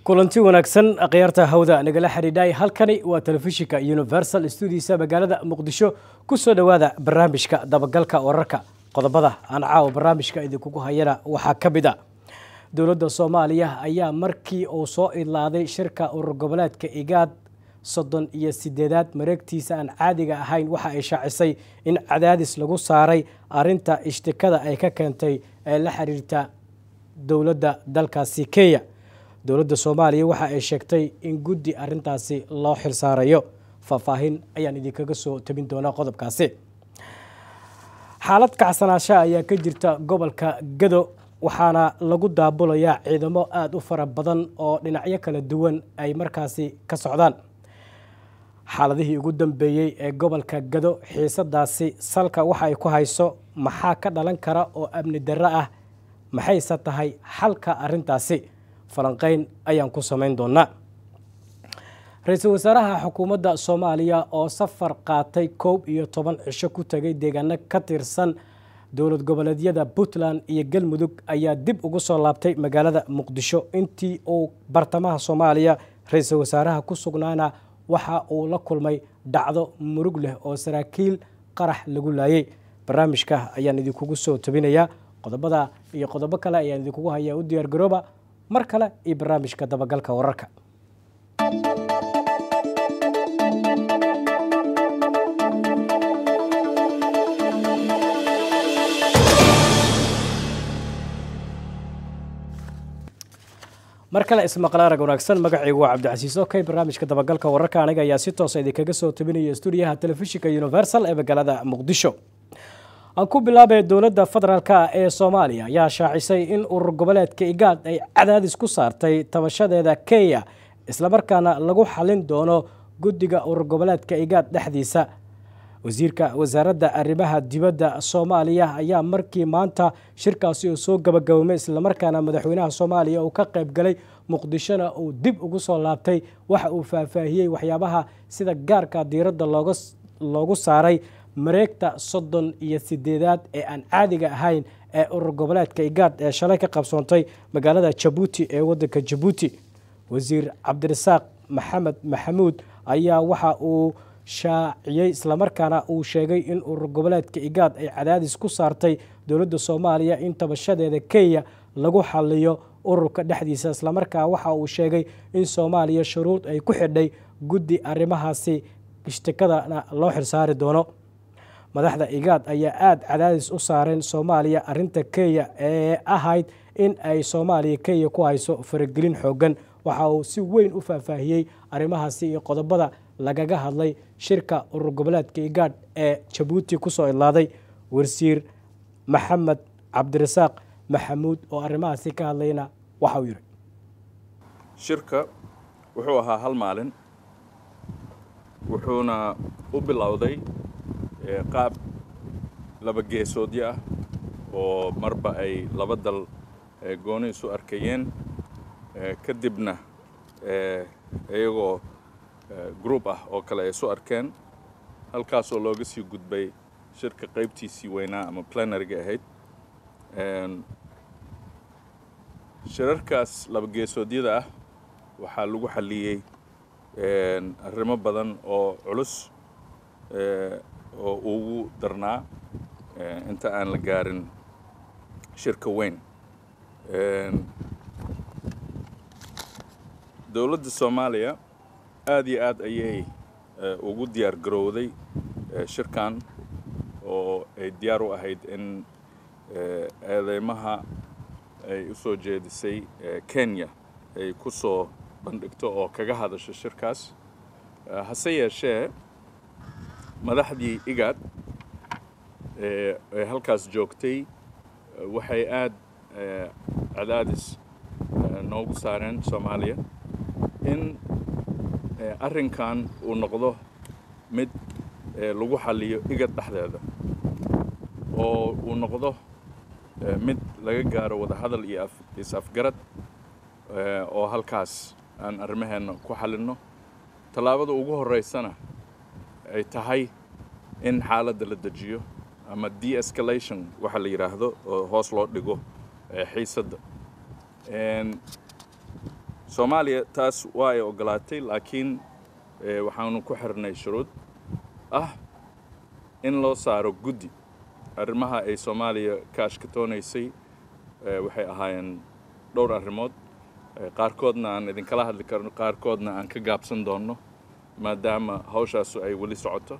kulanti wanaagsan akhyaarta hawda nagala xidhiidhay halkani waa telefishinka universal studiisa magaalada muqdisho ku soo dhowaada barnaamijka dabagalka wararka qodobada aan caawa barnaamijka idinkugu hayana waxaa ka mid a dowladda soomaaliya ayaa markii uu soo idlaaday shirka urur goboleedka igaad soddon iyo sideedaad mareegtiisa aan caadiga ahayn waxa ay shaacisay in cadaadis lagu saaray arinta ishtikada ay ka keentay ee la xiriirta dowladda dalkaasi kenya dowladda soomaaliya waxa ay sheegtay in guddi arintaasi loo xilsaarayo faahfaahin ayaan idinkaga soo tabin doonaa qodobkaasi xaalad kacsanaasha ayaa ka jirta gobolka gado waxaana lagu daabulayaa ciidamo aada u fara badan oo dhinacyo kala duwan ay markaasi ka socdaan xaaladihii ugu dambeeyey ee gobolka gado xiisadaasi salka waxa ay ku hayso maxaa ka dhalan kara oo amni darro ah maxayse tahay xalka arintaasi falanqeyn ayaan ku samayn doonaa ra-iisul wasaaraha xukuumadda soomaaliya oo safar qaatay koob iyo toban cisho ku tegay deegaano ka tirsan dowlad goboleedyada puntland iyo galmudug ayaa dib ugu soo laabtay magaalada muqdisho intii uu bartamaha soomaaliya ra-iisul wasaaraha ku sugnaana waxa uu la kulmay dhacdo murug leh oo saraakiil qarax lagu laayay barnaamijka ayaan idinkugu soo tabinayaa qodobada iyo qodobo kale ayaan idinkugu hayaa u diyaar garooba mar kale iyo barnaamijka dabagalka wararka mar kale ismaqal arag wanaagsan magacaygu waa cabdicasiis okey barnaamijka dabagalka wararka aniga ayaa si toosa idinkaga soo tabinaya stuudiyaha telefishinka universal ee magaalada muqdisho aan ku bilaabay dowladda federaalk ee soomaaliya ayaa shaacisay in urur goboleedka igaad ay cadaadis ku saartay tabashadeeda kenya islamarkaana lagu xalin doono guddiga urur goboleedka igaad dhexdiisa wasiirka wasaaradda arrimaha dibadda soomaaliya ayaa markii maanta shirkaasi uu soo gabagaboomay islamarkaana madaxweynaha soomaaliya uu ka qayb galay muqdishona uu dib ugu soo laabtay waxa uu faahfaahiyey waxyaabaha sida gaarka diiradda loogu saaray mareegta soddon iyo sideedaad ee aan caadiga ahayn ee urur goboleedka igaad ee shalay ka qabsoontay magaalada jabuuti ee waddanka jabuuti wasiir cabdirasaaq maxamed maxamuud ayaa waxa uu shaaciyey islamarkaana uu sheegay in urur goboleedka igaad ay cadaadis ku saartay dowladda soomaaliya in tabashadeeda kenya lagu xaliyo ururka dhexdiisa islamarkaa waxa uu sheegay in soomaaliya shuruud ay ku xidhay guddi arrimahaasi ishtikadana loo xilsaari doono madaxda igaad ayaa aada cadaadis u saareen soomaaliya arinta kenya ee ahayd in ay soomaaliya kenya ku hayso faragelin xoogan waxa uu si weyn u faahfaahiyey arrimahaasi iyo qodobada lagaga hadlay shirka urur goboleedka igaad ee jabuuti kusoo idlaaday wasiir maxamed cabdirasaaq maxamuud oo arrimahaasi ka hadlayna waxa uu yidhi shirka wuxuu ahaa hal maalin wuxuuna u bilowday qaab laba geesoodyo ah oo marba ay laba dal gooni isu arkayeen kadibna iyagoo group ah oo kale ay isu arkeen halkaasoo looga sii gudbay shirka qaybtiisii weynaa ama planariga ahayd shirarkaas laba geesoodyada ah waxaa lagu xalliyey arrimo badan oo culus oo ugu darnaa inta aan la gaarin shirka weyn dowladda soomaaliya aad iyo aad ayay ugu diyaar garowday shirkan oo ay diyaar u ahayd in eedeymaha ay u soo jeedisay kenya ay ku soo bandhigto oo kaga hadasho shirkaas hase yeeshee madaxdii igaad ee halkaas joogtay waxay aad cadaadis noogu saareen soomaaliya in arrinkan uu noqdo mid lagu xalliyo igad dhexdeeda oo uu noqdo mid laga gaaro wadahadal iyo is-afgarad oo halkaas aan arrimaheenna ku xallinno tallaabada ugu horreysana ay tahay in xaaladda la dejiyo ama de-escalation waxa la yidhaahdo oo hoos loo dhigo xiisadda soomaaliya taas waa ay ogolaatay laakiin waxaanu ku xirnay shuruud ah in loo saaro guddi arrimaha ay soomaaliya ka ashkatoonaysay waxay ahaayeen dhowr arrimood qaarkoodna aan idinkala hadli karno qaarkoodna aan ka gaabsan doonno maadaama hawshaasu ay weli socoto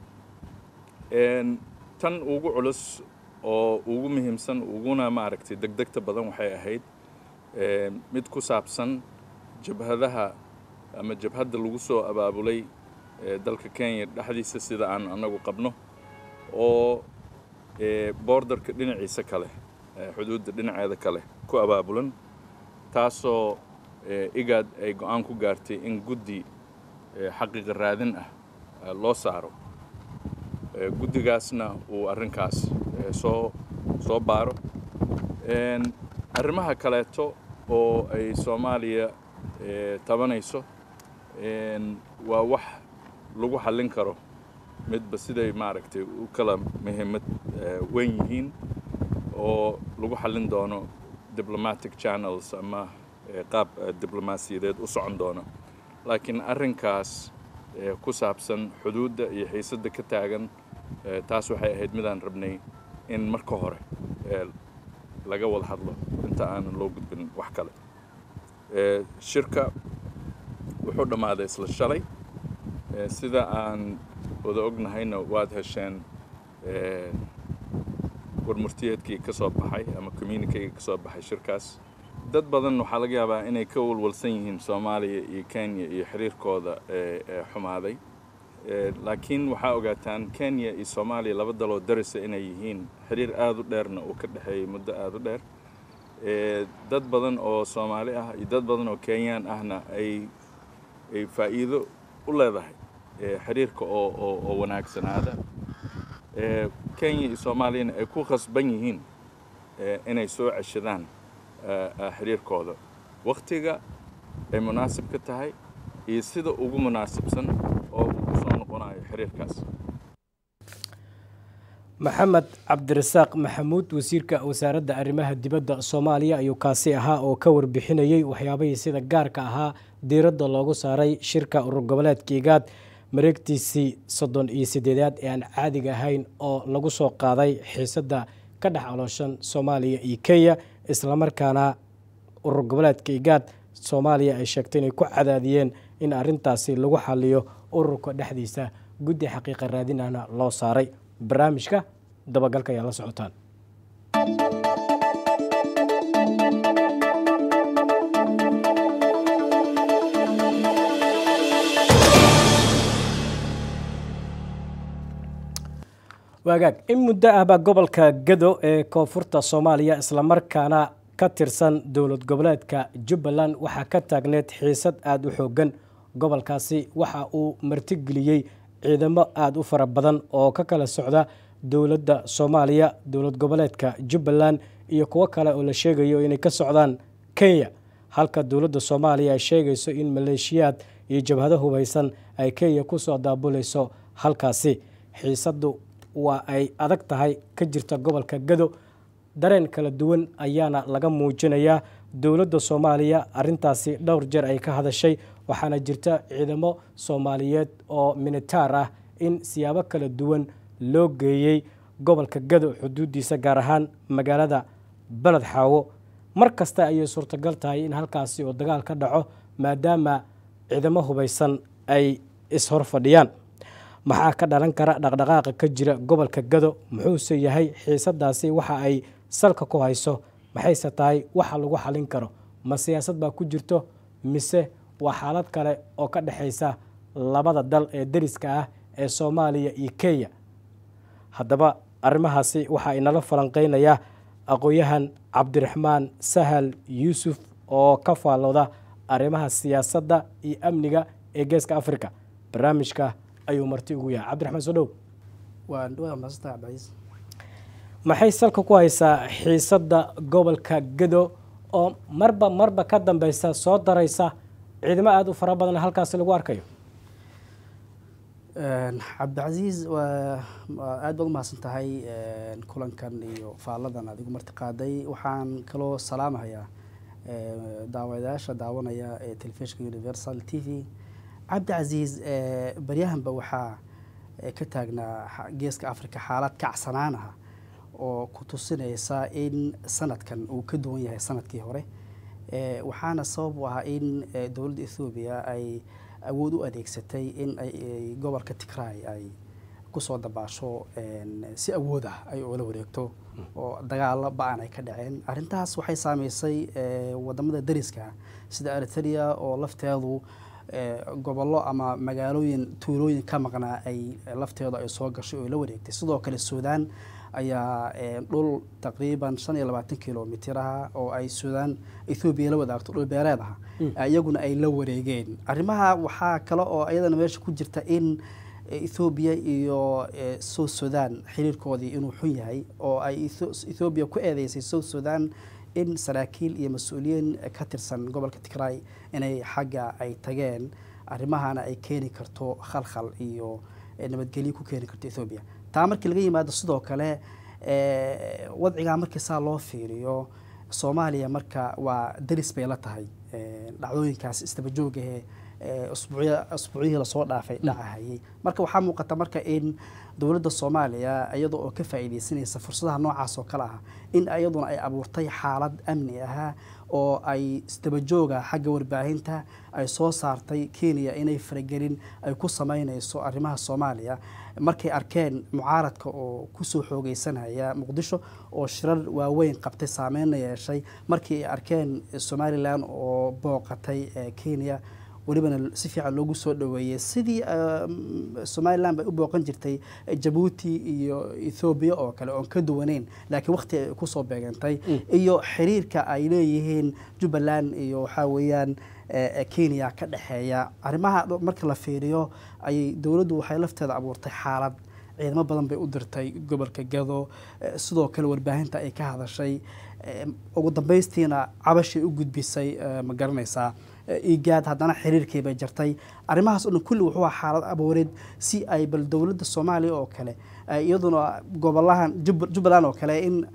tan ugu culus oo ugu muhiimsan uguna maaragtay degdegta badan waxay ahayd mid ku saabsan jabhadaha ama jabhadda lagu soo abaabulay dalka kenya dhexdiisa sida aan annagu qabno oo boordarka dhinaciisa kale xuduudda dhinaceeda kale ku abaabulan taasoo igaad ay go-aan ku gaartay in guddi xaqiiqa raadin ah loo saaro guddigaasna uu arrinkaas soo soo baaro arrimaha kaleeto oo ay soomaaliya tabanayso waa wax lagu xallin karo midba siday maaragtay u kala muhiimad weyn yihiin oo lagu xallin doono diplomatic channels ama qaab diblomaasiyadeed u socon doono laakiin arrinkaas ku saabsan xuduudda iyo xiisadda ka taagan taas waxay ahayd midaan rabnay in marka hore laga wada hadlo inta aanan loo gudbin wax kale shirka wuxuu dhammaaday isla shalay sida aan wada ognahayna waad hesheen warmurtiyeedkii ka soo baxay ama communikeyga ka soo baxay shirkaas dad badan waxaa laga yaabaa inay ka walwalsan yihiin soomaaliya iyo kenya iyo xiriirkooda xumaaday laakiin waxaa ogaataan kenya iyo soomaaliya laba daloo darisa inay yihiin xiriir aada u dheerna uu ka dhexeeyey muddo aada u dheer dad badan oo soomaali ah iyo dad badan oo kenyaan ahna ay ay faa'iido u leedahay xiriirka oo oo oo wanaagsanaada kenya iyo soomaaliyana ay ku khasban yihiin inay soo ceshadaan xiriirkooda wakhtiga ay munaasib ka tahay iyo sida ugu munaasibsan oo uu ku soo noqonayo xiriirkaas maxamed cabdirasaaq maxamuud wasiirka wasaaradda arrimaha dibadda soomaaliya ayuu kaasi ahaa oo ka warbixinayey waxyaabihii sida gaarka ahaa diiradda loogu saaray shirka urur goboleedka igaad mareegtiisii soddon iyo siddeedaad ee aan caadiga ahayn oo lagu soo qaaday xiisadda ka dhex alooshan soomaaliya iyo kenya islamarkaana urur goboleedka igaad soomaaliya ay sheegtay inay ku cadaadiyeen in arrintaasi lagu xaliyo ururka dhexdiisa guddi xaqiiqa raadinahna loo saaray barnaamijka dabagalka ayaa la socotaan waagaag in muddo ahbaa gobolka gado ee koonfurta soomaaliya islamarkaana ka tirsan dowlad goboleedka jubbaland waxaa ka taagneed xiisad aada u xoogan gobolkaasi waxa uu martigeliyey ciidamo aada u fara badan oo ka kala socda dowladda soomaaliya dowlad goboleedka jubbaland iyo kuwo kale oo la sheegayo inay ka socdaan kenya halka dowladda soomaaliya ay sheegayso in maleeshiyaad iyo jabhado hubaysan ay kenya kusoo daabulayso halkaasi xiisaddu waa ay adag tahay ka jirta gobolka gado dareen kala duwan ayaana laga muujinayaa dowladda soomaaliya arintaasi dhowr jeer ay ka hadashay waxaana jirta ciidamo soomaaliyeed oo minitaar ah in siyaabo kala duwan loo geeyey gobolka gado xuduuddiisa gaar ahaan magaalada beled xaawo mar kasta ayay suurtagal tahay in halkaasi oo dagaal ka dhaco maadaama ciidamo hubaysan ay ishor fadhiyaan maxaa ka dhalan kara dhaqdhaqaaqa ka jira gobolka gado muxuuse yahay xiisadaasi waxa ay salka ku hayso maxayse tahay waxa lagu xalin karo ma siyaasad baa ku jirto mise waa xaalad kale oo ka dhexaysa labada dal ee deriska ah ee soomaaliya iyo kenya haddaba arrimahaasi waxaa inala falanqeynaya aqoon-yahan cabdiraxmaan sahal yuusuf oo ka faallooda arrimaha siyaasadda iyo amniga ee geeska africa barnaamijka ayuu marti ugu yahay cabdiraxmaan soo dhow maxay salka ku haysaa xiisadda gobolka gado oo marba marba ka dambeysa soo daraysa ciidamo aada u fara badan halkaasi lagu arkayo cabdicasiis waa aad baad umahadsan tahay kulankan iyo faalladan adigu marti qaaday waxaan kaloo salaamahayaa daawadayaasha daawanaya ee telefishinka universal t v cabdicasiis baryahanba waxaa ka taagnaa geeska africa xaalad kacsanaan ah oo ku tusinaysa in sanadkan uu ka duwan yahay sanadkii hore waxaana sabab u ah in dowladda ethoobiya ay awood u adeegsatay in ay gobolka tigray ay kusoo dabaasho si awood ah ay oola wareegto oo dagaalo ba-an ay ka dhaceen arrintaas waxay saameysay wadamada dariska sida eritrea oo lafteedu gobollo ama magaalooyin tuulooyin ka maqnaa ay lafteedu ay soo gashay oo la wareegtay sidoo kale suudaan ayaa dhul taqriiban shan iyo labaatan kilomitr ah oo ay suudaan ethoobiya la wadaagto dhul beereed ah iyaguna ay la wareegeen arrimaha waxaa kale oo iyadana meesha ku jirta in ethoobiya iyo south sudan xiriirkoodii inuu xun yahay oo ay ethoobiya ku eedeysay south sudan in saraakiil iyo mas-uuliyiin ka tirsan gobolka tigray inay xagga ay tageen arrimahana ay keeni karto khalkhal iyo nabadgelyo ku keeni karto ethoobiya taa markii laga yimaado sidoo kale wadcigaa markii saa loo fiiriyo soomaaliya marka waa daris bay la tahay dhacdooyinkaas istabajoogahe usbuucyihii lasoo dhaafay dhacahayay marka waxaa muuqata marka in dowladda soomaaliya iyada oo ka faa'iideysanaysa fursadaha noocaas oo kale ah in iyaduna ay abuurtay xaalad amni ah oo ay istabajooga xagga warbaahinta ay soo saartay kenya inay faragelin ay ku sameynayso arrimaha soomaaliya markay arkeen mucaaradka oo kusoo xoogeysanaya muqdisho oo shirar waaweyn qabtay saameyna yeeshay markii ay arkeen somalilan oo booqatay kenya welibana si fiican loogu soo dhaweeyey sidii somalilan bay u booqan jirtay jabuuti iyo ethoobiya oo kale oon ka duwaneyn laakiin waqti ay kusoo beegantay iyo xiriirka ay leeyihiin jubbaland iyo waxaa weeyaan kenya ka dhexeeya arrimaha marka la fiiriyo ayay dowladdu waxay lafteeda abuurtay xaalad ciidamo badan bay u dirtay gobolka gado sidoo kale warbaahinta ay ka hadashay ugu dambaystiina cabashay u gudbisay ma garanaysaa igaad haddana xiriirkii bay jartay arrimahaas o dhan kulli wuxuu aha xaalad abooreed si ay bal dowladda soomaaliya oo kale iyaduna gobolahan jubbaland oo kale in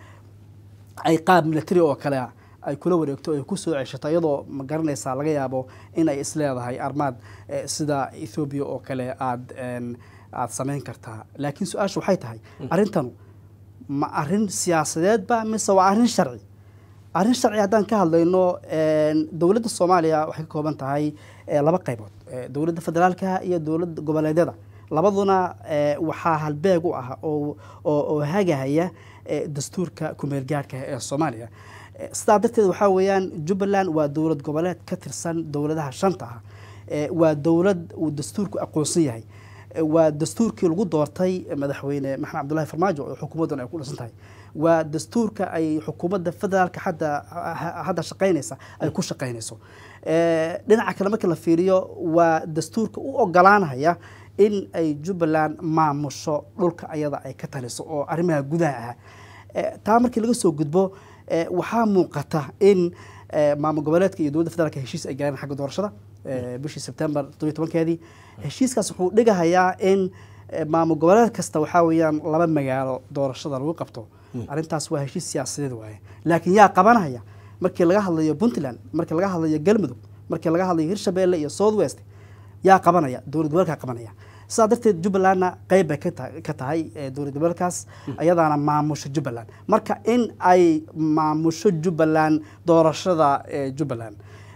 ay qaab military oo kale ay kula wareegto ay kusoo ceshato iyadoo ma garanaysaa laga yaabo in ay isleedahay armaad sida ethoobiya oo kale aad aada samayn kartaa laakiin su-aasha waxay tahay arrintanu ma arrin siyaasadeedba mise waa arrin sharci arrin sharci haddaan ka hadlayno dowladda soomaaliya waxay ka kooban tahay laba qaybood dowladda federaalka iyo dowladda goboleedyada labaduna waxaa halbeeg u ah oo hagahaya dastuurka kumeelgaarhka ee soomaaliya sidaa darteed waxaa weeyaan jubbaland waa dowlad goboleed ka tirsan dowladaha shanta ah waa dowlad uu dastuurku aqoonsan yahay waa dastuurkii lagu doortay madaxweyne maxamed cabdullahi farmaajo oo xukuumaddan ay ku dhisan tahay waa dastuurka ay xukuumadda federaalka hadda hadda shaqaynaysa ay ku shaqaynayso dhinaca kale marka la fiiriyo waa dastuurka u ogolaanaya in ay jubbaland maamusho dhulka ayada ay ka taliso oo arrimaha gudaha ah taa markii laga soo gudbo waxaa muuqata in maamul goboleedka iyo dowladda federaalka heshiis ay gaareen xagga doorashada bishii sebtembar todobiy tobankeedii heshiiskaas wuxuu dhigahayaa in maamul goboleed kasta waxaa weeyaan laba magaalo doorashada lagu qabto arrintaas waa heshiis siyaasadeed waaye laakiin yaa qabanaya markii laga hadlayo puntland markii laga hadlayo galmudug markii laga hadlayo hirshabelle iyo south west yaa qabanaya dowlad goboleedkaa qabanaya sidaa darteed jubbalandna qeyb bay ka tahay dowlad goboleedkaas ayadaana maamusho jubbaland marka in ay maamusho jubbaland doorashada jubbaland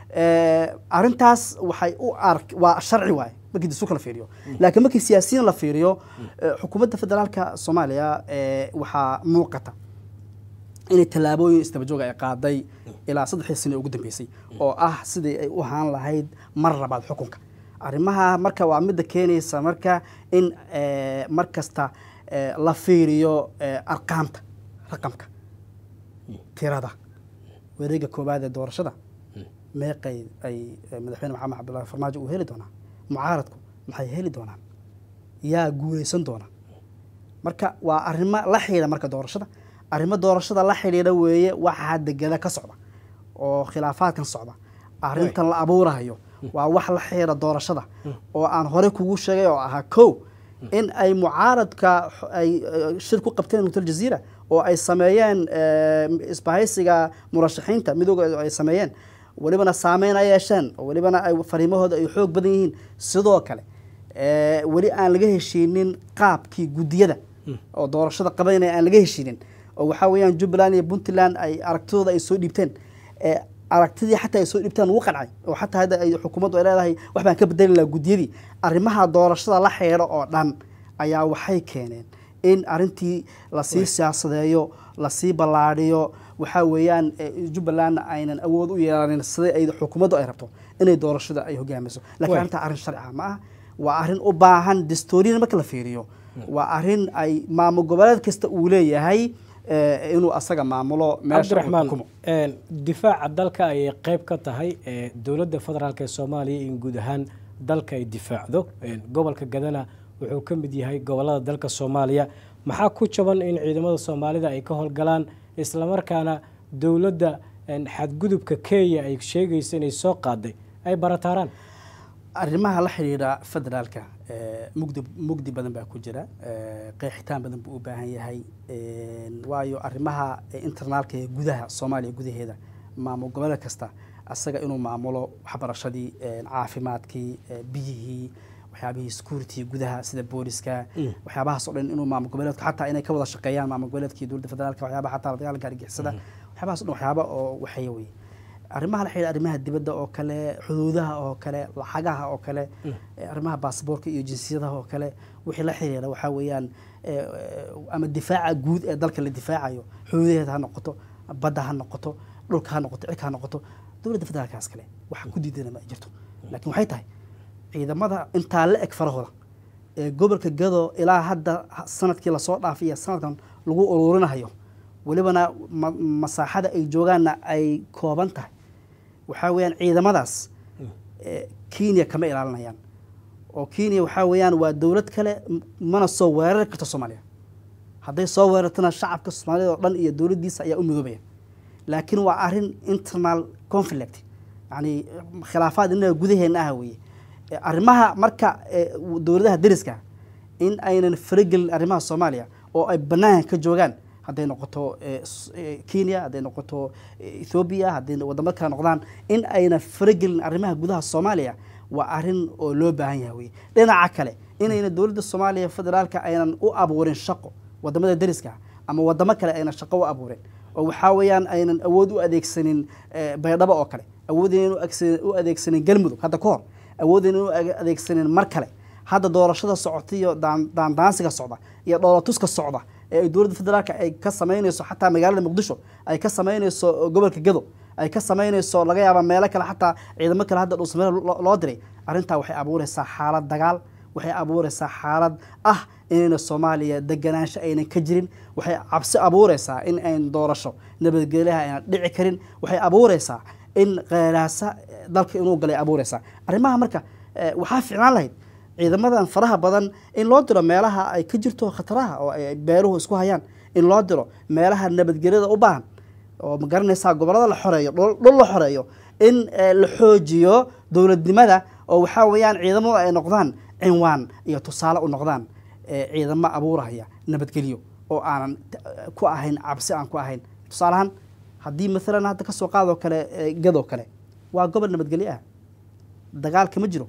arrintaas waxay u ark waa sharci waaye markii dastuurka la fiiriyo laakiin markii siyaasiyiin la fiiriyo xukuumadda federaalka soomaaliya waxaa muuqata inay tallaabooyin istabajooga ay qaaday ilaa saddexdii sano ugu dambeysay oo ah sidii ay u ahaan lahayd mar labaad xukunka arrimaha marka waa midda keenaysa marka in mar kasta la fiiriyo arqaamta raqamka tirada wareega koowaad ee doorashada meeqay ay madaxweyne maxamed cabdullahi farmaajo uu heli doonaa mucaaradku maxay heli doonaan yaa guuleysan doona marka waa arrimo la xidhiidha marka doorashada arrimo doorashada la xidhiidha weeye waxa hadda gada ka socda oo khilaafaadkan socda arrintan la abuurahayo waa wax la xidhiidha doorashada oo aan horey kugu sheegay oo ahaa kow in ay mucaaradka xo- ay eh, shir ku qabteen hotel jaziira oo ay sameeyeen eh, isbahaysiga murashaxiinta midooda ay sameeyeen welibana saameyn ay yeesheen oo welibana ay fariimahooda ay xoog badan yihiin sidoo kale eh, weli aan laga heshiinin qaabkii guddiyada oo doorashada qabanaya aan laga heshiinin oo waxaa weeyaan jubbaland iyo puntland ay aragtidooda ay soo dhiibteen ee aragtidii xataa ay soo dhiibtaan wuu qancay oo xataa hadda ay xukuumaddu ay leedahay wax baan ka bedeli lahaa guddiyadii arrimaha doorashada la xeero oo dhan ayaa waxay keeneen in arrintii lasii siyaasadeeyo lasii ballaadhiyo waxaa weeyaan eh, jubbalandna aynan awood u yeelanin sida ay xukuumaddu ay rabto inay doorashada ay hogaamiso laakiin Way. arrintaa arrin sharci ah ma aha waa arrin u baahan dastuuriyan marka la fiiriyo waa arrin ay maamul goboleed kasta uu leeyahay eh, inuu asaga maamulo meesha uu cabdiraxmaan xukumo een, difaaca dalka ayay qayb ka tahay ee, dowladda federaalk ee soomaaliya in guud ahaan dalka ay difaacdo Een, gobolka gadana wuxuu ka mid yahay gobolada dalka soomaaliya maxaa ku jaban in ciidamada soomaalida ay ka howlgalaan islamarkaana dowladda een, xadgudubka kenya ay sheegaysa inay soo qaaday ay barataaraan arrimaha la xidhiidha federaalka eh, mugdi mugdi badan baa ku jira eh, qeexitaan badan buu u baahan yahay een, waayo arrimaha eh, internaalka ee gudaha soomaaliya gudaheeda maamul goboleed kasta asaga inuu maamulo waxbarashadii een, caafimaadkii eh, biyihii waxyaabihii security gudaha sida booliska waxyaabahaas oo dhan inuu maamul goboleedka xataa inay ka wada shaqeeyaan maamul goboleedkii dowladda federaalka waxyaabaha xataa la dagaalanka argixisada waxyaabahaas oo dhan waxyaaba oo waxeeya weye arrimaha la xidhiidha arrimaha dibadda oo kale xuduudaha oo kale lacagaha oo kale eh, arrimaha baasaboorka iyo jinsiyadaha oo kale wixii la xiriira waxaa weeyaan eh, eh, ama difaaca guud ee dalka la difaacayo xuduudaheeda ha noqoto badda ha noqoto dhulka ha noqoto cirka ha noqoto dowladda federaalkaas kale waxa ku diidana ma ay jirto laakiin waxay tahay ciidamada intaa la eg farahooda ee gobolka gado ilaa hadda ha- sanadkii lasoo dhaafay iyo sanadkan lagu ururinayo welibana ma- masaaxada ay joogaanna ay kooban tahay waxaa weeyaan ciidamadaas eh, kenya kama ilaalinayaan oo kenya waxaa weeyaan waa dowlad kale m- mana soo weerari karto soomaaliya hadday soo weerartana shacabka soomaalida oo dhan iyo dowladdiisa ayaa u midoobaya laakiin waa arrin internal conflict yani khilaafaad innaga gudaheena ah weeye Eh, arrimaha marka eh, dowladaha deriska in aynan faragelin arrimaha soomaaliya oo ay banaanka ka joogaan hadday noqoto eh, s- eh, kenya hadday noqoto eh, ethoobia hadday wadamo kale noqdaan in aynan faragelin arrimaha gudaha soomaaliya waa arrin oo loo baahan yahay weye dhinaca kale inayna dowladda soomaaliya federaalka aynan u abuurin shaqo wadamada deriska ama wadamo kale aynan shaqo u abuurin oo waxaa weeyaan aynan awood u adeegsanin eh, baydhabo oo kale awoodin u adeegsanin galmudug hadda ka hor awoodin u ag- adeegsanin mar kale hadda doorashada socota iyo daan- daandaansiga socda iyo dhoolatuska socda ee ay dowladda federaalka ay ka samaynayso xataa magaalada muqdisho ay ka samaynayso gobolka gado ay ka samaynayso laga yaaba meelo kale xataa ciidamo kale hadda dhuusmeel loo diray arrintaa waxay abuureysaa xaalad dagaal waxay abuureysaa xaalad ah inayna soomaaliya deganaansho aynan ka jirin waxay cabsi abuureysaa in ayn doorasho nabadgelyaha aynan dhici karin waxay abuureysaa in qeeraasa dalka inuu galay abuureysaa arrimaha marka eh, waxaa fiicnaan lahayd ciidamadan faraha badan in loo diro meelaha ay ka jirto khataraha oo ay beeruhu isku hayaan in loo diro meelaha nabadgelyada u baahan oo ma garanaysaa gobollada la xoreeyo dhul dhul la xoreeyo in eh, la xoojiyo dowladnimada oo waxaa weeyaan ciidamadu ay noqdaan cinwaan iyo tusaale u noqdaan eh, ciidamo abuurahaya nabadgelyo oo aanan t- ku ahayn cabsi aan ku ahayn tusaalahaan haddii maalan hadda kasoo qaadoo kale eh, gadoo kale waa gobol nabadgelyo ah dagaal kama jiro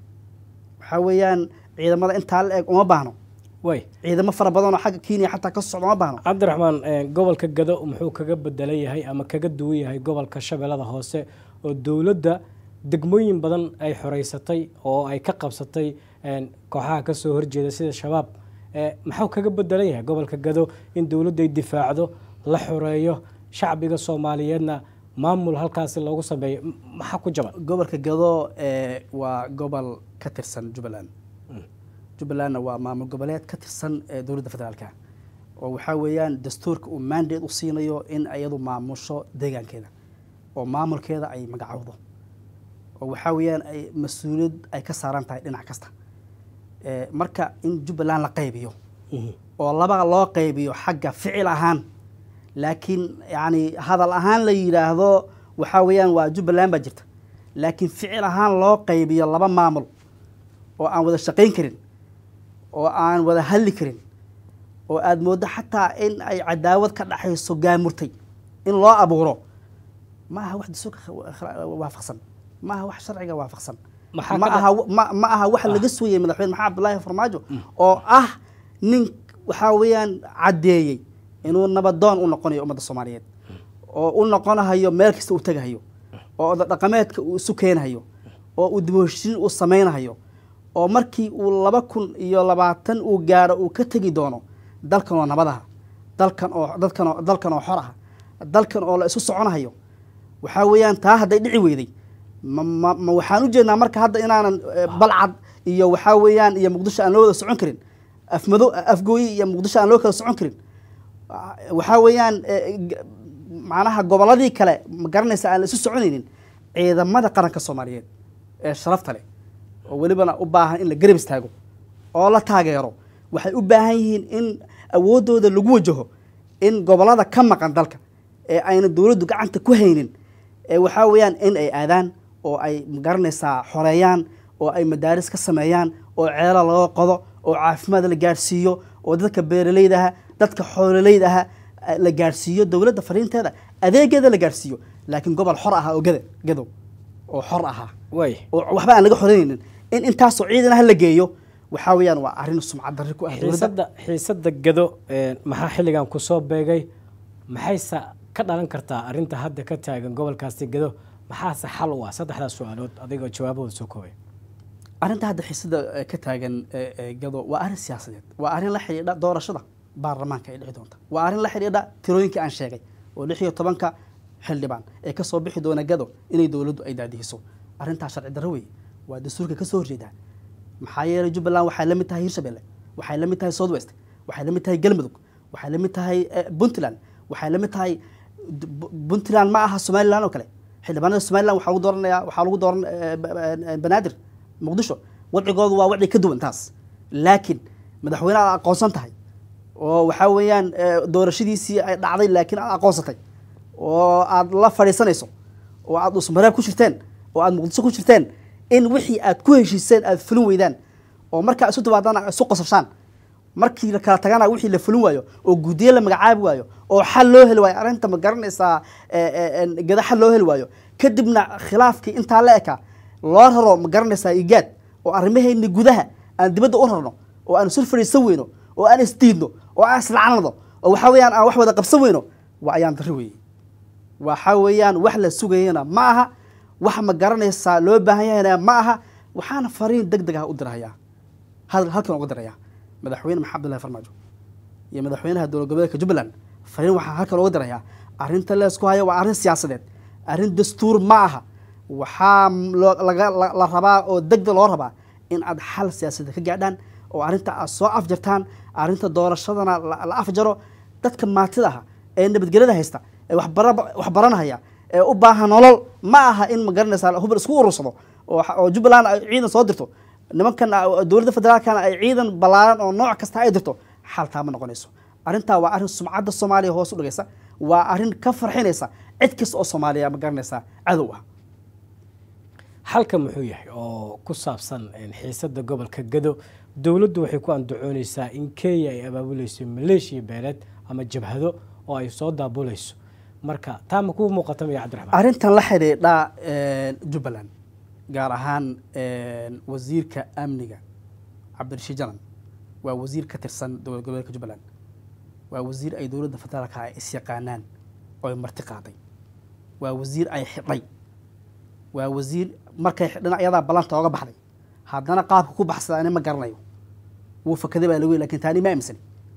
waxaa weeyaan ciidamada intaa la eg uma baahno way ciidamo fara badan oo xagga kenya xataa ka socda uma baahno cabdiraxmaan eh, gobolka gado muxuu kaga bedelan yahay ama kaga duwan yahay gobolka shabeellada hoose oo dowladda degmooyin badan ay xoreysatay oo ay ka qabsatay een, kooxaha ka soo horjeeda sida shabaab Eh, maxuu kaga bedelan yahay gobolka gado in dowladda ay difaacdo la xoreeyo shacbiga soomaaliyeedna maamul halkaasi loogu sameeyo M- maxaa ku jaban gobolka gado eh, waa gobol ka tirsan jubbaland jubbalandna waa maamul goboleed ka tirsan eh, dowladda federaalka oo waxaa weeyaan dastuurka uu mandate u siinayo in iyadu maamusho deegaankeeda oo maamulkeeda ay magacowdo oo waxaa weeyaan ay mas-uuliyad ay ka saaran tahay dhinac kasta Eh, marka in jubbaland la qaybiyo oo laba loo qaybiyo xagga ficil ahaan laakiin yani hadal ahaan la yidhaahdo waxaa weeyaan waa jubbaland baa jirta laakiin ficil ahaan loo qaybiyo laba maamul oo aan wada shaqayn karin oo aan wada hadli karin oo aada mooddo xataa in ay cadaawad ka dhaxayso gaamurtay in loo abuuro ma aha wax dastuurka waafaqsan ma aha wax sharciga waafaqsan Maxaa ma ka dha- aha ma, ma aha wax laga sugayay madaxweyne maxamed abdullaahi farmaajo oo ah nin waxaa weeyaan caddeeyey inuu nabadoon u noqonayo ummadda soomaaliyeed oo u noqonahayo meel kasta uu tegahayo oo oda dhaqameedka uu isu keenahayo oo uu dib u heshiin uu samaynahayo oo markii uu laba kun iyo labaatan uu gaadho uu ka tegi doono dalkan oo nabadaha dalkan oo dalkan oo dalkan oo xor ah dalkan oo la isu soconahayo waxaa weeyaan taa hadday dhici weyday ma ma ma waxaan u jeednaa marka hadda inaanan eh, balcad iyo waxaa weeyaan iyo muqdisho aan loo wada socon karin afmado afgooyi iyo muqdisho aan loo kala socon karin Ah, waxaa weeyaan eh, g- macnaha gobolladii kale ma garanaysa aan la isu soconaynin ciidamada qaranka soomaaliyeed ee sharafta leh oo welibana u baahan in la garab istaago oo la taageero waxay u baahan yihiin in awooddooda lagu wajaho in gobollada ka maqan dalka ee ayna dowladdu gacanta ku haynin ee waxaa weeyaan in ay aadaan oo ay magaranaysaa xoreeyaan oo ay madaaris ka sameeyaan oo ceelo laga qodo oo caafimaad la gaadhsiiyo oo dadka beeralayda aha dadka xoololeyda aha eh, la gaadhsiiyo dowladda fariinteeda adeegeeda la gaadhsiiyo laakiin gobol xor ahaa oo gada gadow oo xor ahaa way oo waxba aan laga xoreynaynin in intaasoo ciidan ah la geeyo waxaa weeyaan waa arrin sumcad darri ku ah dowladda xiisadda xiisadda gado een, maxaa xilligan kusoo beegay maxayse ka dhalan kartaa arrinta hadda ka taagan gobolkaasi gado maxaase xal u ah saddexdaas su-aalood adigoo jawaabahooda soo koobay arrinta hadda xiisada eh, ka taagan eh, eh, gado waa arrin siyaasadeed waa arrin la xidhiidha doorashada baarlamaanka ay dhici doonta waa arrin la xidhiidha tirooyinka aan sheegay oo lix iyo tobanka xildhibaan ee kasoo bixi doona gado inay dowladdu ay daadihiso arrintaa sharci darro weeye waa dastuurka kasoo horjeedaa maxaa yeelay jubbaland waxay la mid tahay hirshabelle waxay la mid tahay south west waxay la mid tahay galmudug waxay la mid tahay eh, puntland waxay la mid tahay d- Bu- puntland ma aha somaliland oo kale xildhibaanada somaliland waxaa lagu dooranaya waxaa lagu dooran eh, ba- ba- banaadir muqdisho wadcigoodu waa wadci ka duwan taas laakiin madaxweyne aad aqoonsan tahay oo waxaa weeyaan eh, doorashadiisii ay dhacday laakiin aad aqoonsatay oo aad la fadhiisanayso oo aad usmareeb ku jirteen oo aad muqdisho ku jirteen in wixii aad ku heshiiseen aad fulin weydaan oo markaa isu dabaadana isu qosashaan markii la kala tagana wixii la fulin waayo oo guddiye la magacaabi waayo oo xal loo heli waayo arrinta ma garanaysaa eh, eh, eh, gada xal loo heli waayo kadibna khilaafkii intaa la eka loo raro ma garanaysaa igaad oo arrimaheenni gudaha aan dibadda u rarno oo aan isul fadhiisan weyno oo aan isdiidno oo aan islacnado oo waxaa weeyaan aan wax wada qabsan weyno waa ayaan darri weeye waxa weeyaan wax la sugayana ma aha wax ma garanaysaa loo baahan yahayna ma aha waxaana fariin deg deg ah u dirahayaa hal halkan uga dirayaa madaxweyne maxamed abdullahi farmaajo iyo madaxweynaha dowlad goboleedka jubbaland fariin waxaa halkan uga dirayaa arrinta leesku hayo waa arrin siyaasadeed arrin dastuur ma aha waxaa loo- laga la- la rabaa oo degdeg loo rabaa in aad xal siyaasadeed ka gaadhaan oo arrinta aad soo afjartaan arrinta doorashadana la la afjaro dadka maatida ah ee nabadgelyada haysta ee waxbara- waxbaranahaya ee u baahan nolol ma aha in ma garanaysaa hubal isku urursado oo oo jubbaland ay ciidan soo dirto nimankan ah, dowladda federaalkana ay ciidan ballaaran oo nooc kasta ay dirto xaltaa ma noqonayso arrintaa waa arrin sumcadda soomaaliya hoos u dhigaysa waa arrin ka farxinaysa cid kasta oo soomaaliya ma garanaysaa cadow ah xalka muxuu yahay oo ku saabsan een, xiisadda gobolka gado dowladdu waxay ku andacooneysaa in kenya ay abaabuleyso maleeshiya beeleed ama jabhado oo ay soo daabulayso marka taa ma kuu muuqata maya cabdiraxmaan arrintan la xidhiidha jubbaland gaar ahaan wasiirka amniga cabdirashiid janan waa wasiir ka tirsan dowlad goboleedka jubbaland waa wasiir ay dowladda federaalka ay isyaqaanaan oo ay marti qaaday waa wasiir ay xidhay waa wasiir markay xidhan ayadaa ballanta ooga baxday haddana qaabka ku baxsada ani ma garanayo wuu fakaday baa lagu lakin taani ma aaminsani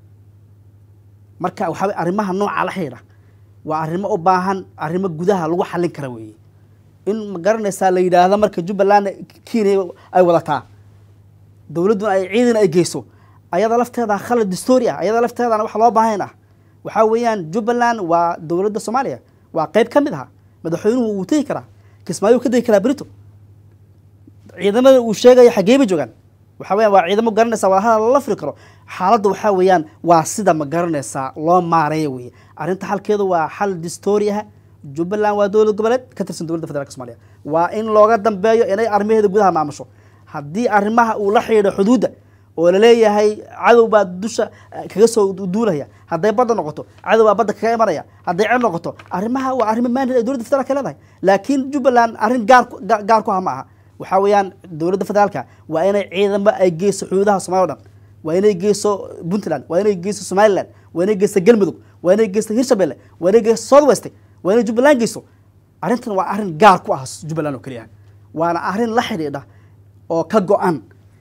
marka waxaa arrimaha nooca la xidhiidha waa arrimo u baahan arrimo gudaha lagu xallin kara weeye in ma garanaysaa la yidhaahdo marka jubbaland kenya ay wadataa dowladduna ay ciidan ay geyso ayada lafteeda khalad distoori ah ayada lafteedana wax loo baahan ah waxaa weeyaan jubbaland waa dowladda soomaaliya waa qeyb ka mid aha madaxweynuhu wuu tegi karaa kismaayo ka tegi karaa berito ciidamada uu sheegayo xaggee ba joogaan waxaa weeyaan waa ciidamo garanaysaa waa hadal la firi karo xaaladda waxaa weeyaan waa sida ma garanaysaa loo maareeya weeye arrinta xalkeedu waa xal distoori ah jubbaland waa dowlad goboleed ka tirsan dowladda federaalk somaaliya waa in looga dambeeyo inay arrimaheeda gudaha maamusho haddii arrimaha uu la xidhiidho xuduudda oo laleeyahay cadow baa dusha eh, kaga soo du- duulaya hadday badda noqoto cadow baa badda kaga imanaya hadday cid noqoto arrimaha waa arrimo maanid ay dowladda federaalka leedahay laakiin jubbaland arrin gaar ku- ga- gaar ku ah ma aha waxaa weeyaan dowladda federaalka waa inay ciidamo ay geyso xuduudaha soomaaliya o dhan waa inay geyso puntland waa inay geyso somaliland waa inay geyso galmudug waa inay geyso hirshabelle waa inay geyso south west waa inay jubbaland geyso arrintan waa arrin gaar ku ah jubbaland oo keliya waana arrin la xidhiidha oo ka go-an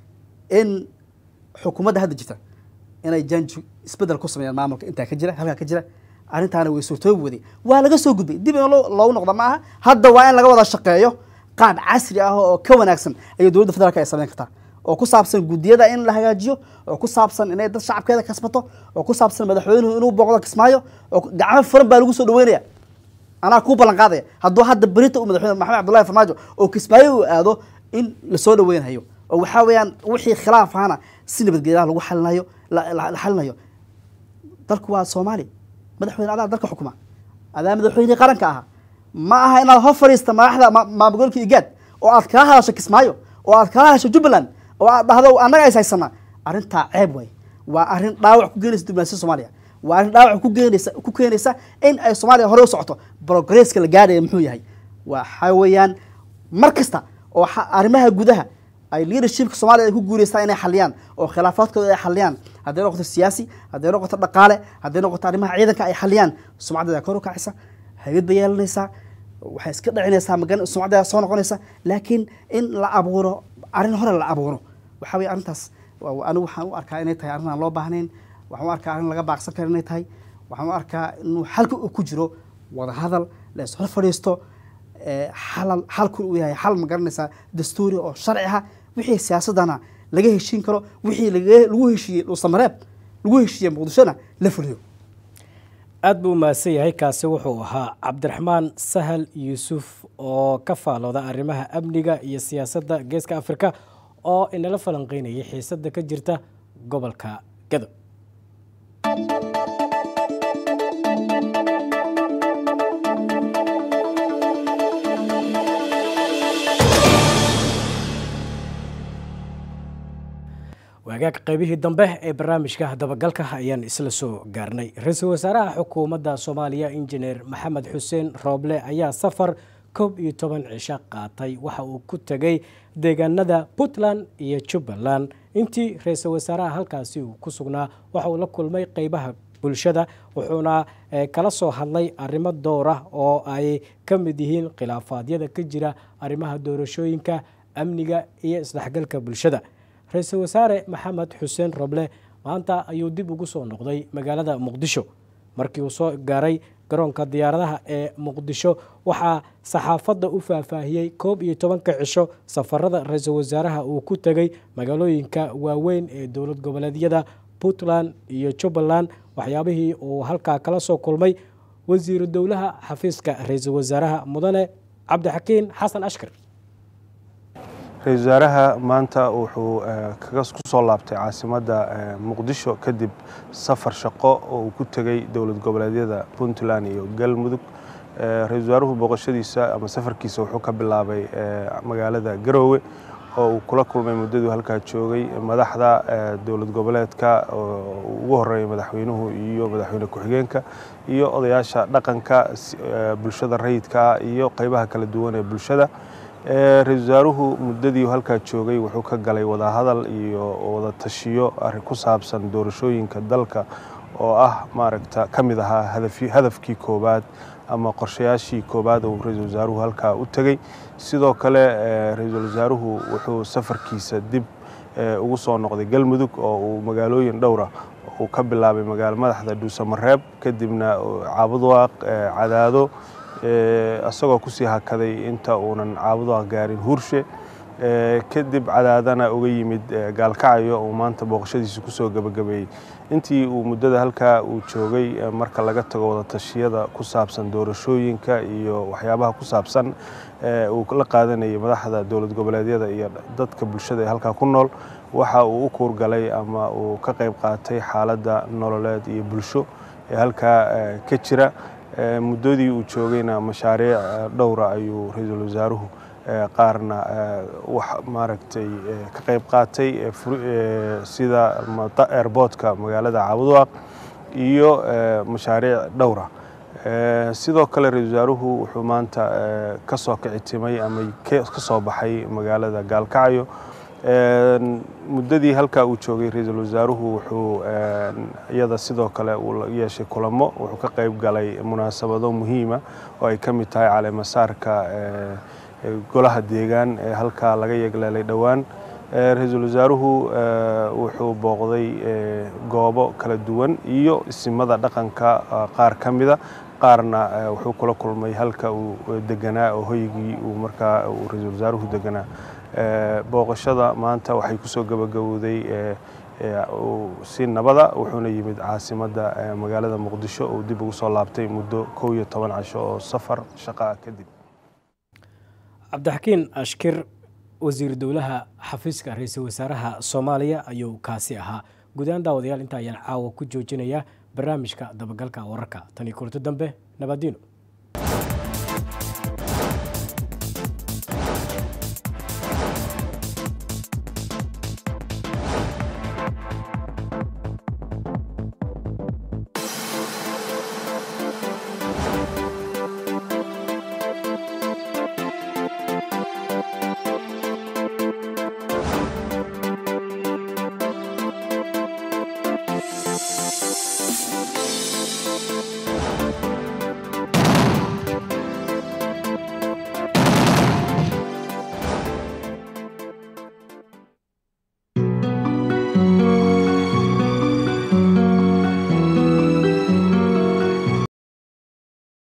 in xukuumadda hadda jirta inay janji isbedel ku sameeyaan maamulka intaa ka jira halkaa ka jira arrintaana way suurtoobi waday waa laga soo gudbay dib in loo- loogu noqda ma aha hadda waa in laga wada shaqeeyo qaab casri ah oo ka wanaagsan ayay dowladda federaalka ay sameyn kartaa oo ku saabsan guddiyada in la hagaajiyo oo ku saabsan inay dad shacabkeeda kasbato oo ku saabsan madaxweynuhu inuu booqdo kismaayo oo ku- gacmo furan baa lagu soo dhaweynaya anaa kuu ballan qaadaya hadduu hadda berita uu madaxweyne maxamed cabdullahi farmaajo oo kismaayo uu aado in lasoo dhaweynhayo oo waxaa weeyaan wixii khilaaf ahana si nabadgelyaha lagu xalinayo la la- la xalinayo dalku waa soomaali madaxweyne adaa dalka xukuma adaa madaxweynihii qaranka ahaa ma aha inaad hor fadhiista madaxda ma- maamulgobolka igaad oo aad kala hadasho kismaayo oo aad kala hadasho jubbaland oo aad dhahdo annaga is haysanaa arrintaa ceeb waay waa arrin dhaawac ku geenaysa diblomaasiyada soomaaliya waa arrin dhaawac ku keenaysa ku keenaysa in ay soomaaliya hore u socoto progresska la gaadhaya muxuu yahay waxaa weeyaan mar kasta oo xa- arrimaha gudaha ay leadershipka soomaaliya ay ku guuleystaan inay xaliyaan oo khilaafaadkooda ay xaliyaan hadday noqoto siyaasi hadday noqoto dhaqaale hadday noqoto arrimaha ciidanka ay xaliyaan sumcaddeeda kor u kacaysa haybad bay yeelanaysaa waxay iska dhicinaysaa magan sumcaddeeda soo noqonaysa laakiin in la abuuro arrin hore la abuuro waxaa weye arrintaas waa- anigu waxaan u arkaa inay tahay arrin aan loo baahnayn waxaan u arkaa arrin laga baaqsan karo inay tahay waxaan u arkaa inuu xalka uu ku jiro wada hadal la is hor fadhiisto ee, xalal xalku uu yahay xal ma garanaysaa dastuuri oo sharci ah wixii siyaasadana laga heshiin karo wixii laga- lagu heshiiyey dhuusamareeb lagu heshiiyey muqdishona la fuliyo aad buu umahadsan yahay kaasi wuxuu ahaa cabdiraxmaan sahal yuusuf oo ka faalooda arrimaha amniga iyo siyaasadda geeska afrika oo inala falanqeynayay xiisadda ka jirta gobolka gado waagaag qaybihii dambe ee barnaamijka dabagalka ayaan isla soo gaarnay ra-iisul wasaaraha xukuumadda soomaaliya injineer maxamed xuseen rooble ayaa safar koob iyo toban cisho qaatay waxa uu ku tegay deegaanada puntland iyo jubbaland intii ra-iisul wasaaraha halkaasi uu ku sugnaa waxa uu la kulmay qeybaha bulshada wuxuuna eh, kala soo hadlay arrimo door ah oo ay ka mid yihiin khilaafaadyada ka jira arrimaha doorashooyinka amniga iyo isdhexgalka bulshada ra-iisul wasaare maxamed xuseen roble maanta ayuu dib ugu soo noqday magaalada muqdisho markii uu soo gaaray garoonka diyaaradaha ee muqdisho waxaa saxaafadda u faahfaahiyey koob iyo tobanka cisho safarada ra-iisul wasaaraha uu ku tegey magaalooyinka waaweyn ee dowlad goboleedyada puntland iyo jubbaland waxyaabihii uu halkaa kala soo kulmay wasiiru dowlaha xafiiska ra-iisul wasaaraha mudane cabdixakiin xasan ashkar ra-iisul wasaaraha maanta wuxuu eh, kaga ku soo laabtay caasimadda eh, muqdisho kadib safar shaqo oo uu ku tegey dowlad goboleedyada puntland iyo galmudug Eh, ra-iisul wasaaruhu booqashadiisa ama safarkiisa wuxuu ka bilaabay eh, magaalada garoowe oo uu kula kulmay muddaduu halkaa joogay madaxda eh, dowlad goboleedka oo ugu horeeya madaxweynuhu iyo madaxweyne ku-xigeenka iyo odayaasha dhaqanka si- eh, bulshada rayidka iyo qeybaha kala duwan ee bulshada Eh, ra-iisul wasaaruhu muddadii uu halkaa joogay wuxuu ka galay wadahadal iyo wada tashiyo arrin ku saabsan doorashooyinka dalka oo ah maaragta ka mid ahaa hadafi- hadafkii koowaad ama qorshayaashii koowaad uu ra-iisul wasaaruhu halkaa u tegey sidoo kale eh, ra-iisul wasaaruhu wuxuu safarkiisa dib eh, ugu soo noqday galmudug oo uu magaalooyin dhowra uu ka bilaabay magaalo madaxda dhuusamareeb kadibna uu caabudwaaq eh, cadaado eh, isagoo kusii hakaday inta uunan caabudwaaq gaarin hurshe Eh, kadib cadaadana uga yimid eh, gaalkacyo uu maanta booqashadiisa kusoo gebagabeeyey intii uu muddada halkaa uu joogay eh, marka laga tago wada tashiyada ku saabsan doorashooyinka iyo waxyaabaha ku saabsan eh, uu la qaadanayay madaxda dowlad goboleedyada iyo dadka bulshada ee halkaa ku nool waxa uu u kuurgalay ama uu ka qayb qaatay xaaladda nololeed iyo bulsho ee halkaa eh, ka jira Eh, muddadii uu joogayna mashaariic eh, dhowra ayuu ra-iisul wasaaruhu qaarna wax maaragtay ka qayb qaatay sida airboortka magaalada caabudwaaq iyo mashaariic dhowra sidoo kale ra-isul wasaaruhu wuxuu maanta ka soo kicitimay ama ka soo baxay magaalada gaalkacyo muddadii halkaa uu joogay ra-iisul wasaaruhu wuxuu iyada sidoo kale uu yeeshay kulamo wuxuu ka qayb galay munaasabado muhiima oo ay ka mid tahay caleemasaarka golaha deegaan ee halkaa laga yeegleelay dhowaan ra-iisul wasaaruhu wuxuu booqday goobo kala duwan iyo isimada dhaqanka qaar ka mida qaarna wuxuu kula kulmay halka uu deganaa oo hoygii uu markaa uu ra-iisul wasaaruhu deganaa booqashada maanta waxay kusoo gabagabowday si nabada wuxuuna yimid caasimadda magaalada muqdisho uu dib ugu soo laabtay muddo kow iyo toban casho oo safar shaqaa kadib cabdixakiin ashkir wasiir dowlaha xafiiska ra-iisul wasaaraha soomaaliya ayuu kaasi ahaa guud ahaan daawadayaal inta ayaan caawa ku joojinayaa barnaamijka dabagalka wararka tan iyo kulanto dambe nabadiino